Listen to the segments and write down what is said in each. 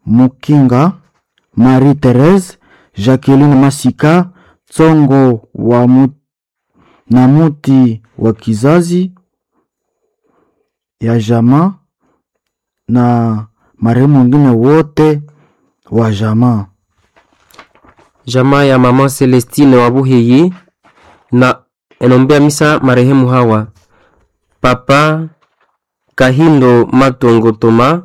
Mukinga, Marie Therese, Jacqueline Masika, Tsongo wa mu, na muti wa kizazi ya jamaa na marehemu wengine wote wa jamaa. Jamaa ya mama Celestine wa Buhiyi na enombea misa marehemu hawa: Papa Kahindo Matongo Toma,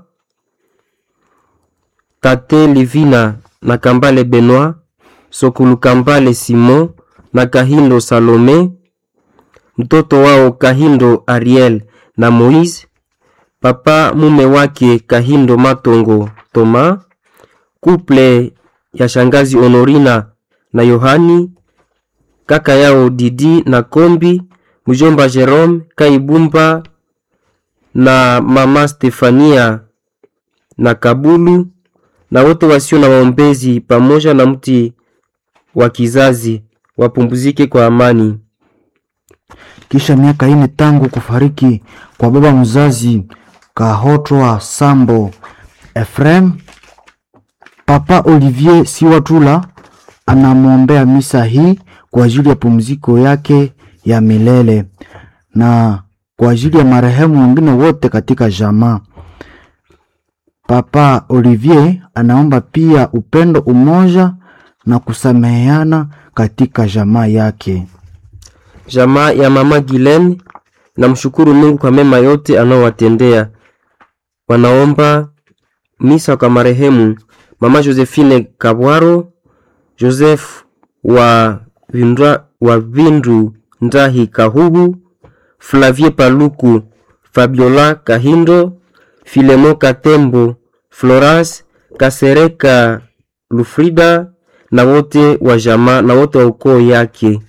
Tate Livina na Kambale Benoit, Sokulu Kambale Simon na Kahindo Salome, mtoto wao Kahindo Ariel na Moise, papa mume wake Kahindo Matongo Toma, kuple ya shangazi Honorina na Yohani, kaka yao Didi na Kombi, mjomba Jerome Kaibumba na mama Stefania na Kabulu na wote wasio na waombezi pamoja na mti wa kizazi wapumzike kwa amani. Kisha miaka ine tangu kufariki kwa baba mzazi Kahotwa Sambo Efrem, Papa Olivier Siwatula anamwombea misa hii kwa ajili ya pumziko yake ya milele na kwa ajili ya marehemu wengine wote katika jamaa. Papa Olivier anaomba pia upendo, umoja na kusameheana katika jamaa yake. Jamaa ya mama Gilen namshukuru Mungu kwa mema yote anaowatendea. Wanaomba misa kwa marehemu mama Josephine Kabwaro, Joseph wa Vindra, wa Vindu Ndahi Kahugu, Flavie Paluku, Fabiola Kahindo, Filemo Katembo, Florence Kasereka Lufrida na wote wa jamaa na wote wa ukoo yake.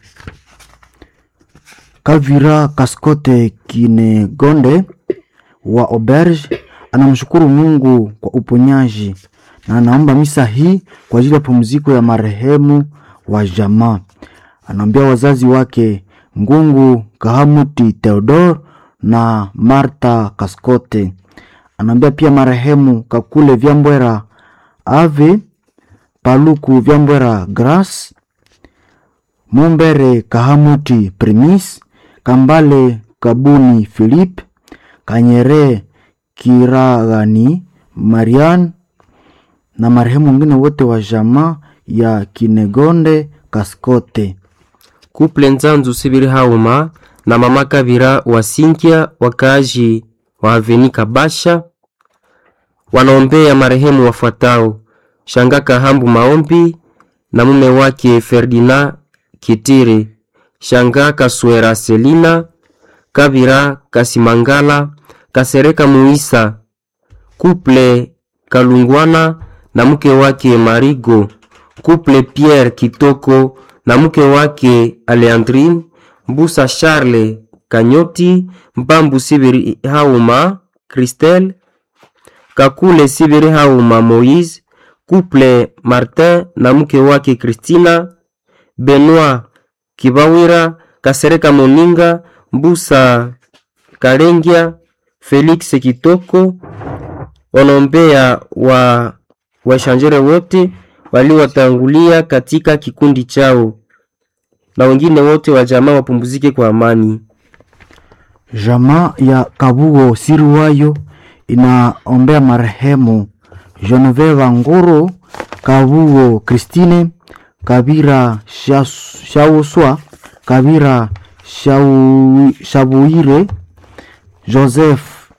Kavira Kaskote Kinegonde wa Auberge anamshukuru Mungu kwa uponyaji na anaomba misa hii kwa ajili ya pumziko ya marehemu wa jamaa. Anaombea wazazi wake Ngungu Kahamuti Theodor na Marta Kaskote. Anaombea pia marehemu Kakule Vyambwera Ave Paluku Vyambwera Grace Mumbere Kahamuti Primis Kambale Kabuni Philip Kanyere Kiragani Marian na marehemu wengine wote wa jamaa ya Kinegonde Kaskote. Kuple Nzanzu Sibiri Hauma na mama Kabira wa Sinkia wakaaji wa Aveni Kabasha wanaombea marehemu wafuatao: Shanga Kahambu Maombi na mume wake Ferdinand Kitire, Shanga Kaswera Selina, Kabira Kasimangala, Kasereka Muisa, Kuple Kalungwana na mke wake Marigo, Kuple Pierre Kitoko na mke wake Aleandrine, Mbusa Charles Kanyoti, Mbambu Sibiri Hauma, Christelle Kakule Sibiri Hauma Moise, Couple Martin na mke wake Christina, Benoit Kibawira, Kasereka Moninga, Mbusa Kalengia, Felix Kitoko, wanaombea wa washanjere wote waliowatangulia katika kikundi chao na wengine wote wa jamaa wapumzike kwa amani. Jamaa ya Kabugo Siriwayo inaombea marehemu Genevieve Nguru, Kabugo Christine, Kabira Shas- Shauswa, Kabira Shau- Shabuire, Joseph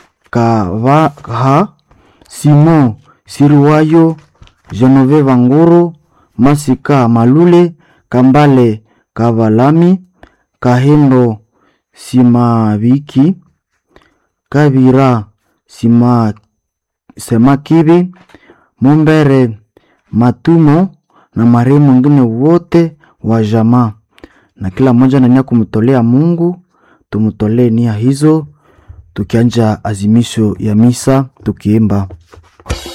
Kavaha, Simon Siriwayo, Genevieve Nguru, Masika Malule, Kambale Kavalami, Kahendo Simaviki, Kabira Sima Semakibi, Mumbere Matumo na marehemu wengine wote wa jamaa, na kila mmoja na nia kumtolea Mungu. Tumtolee nia hizo tukianja azimisho ya misa tukiimba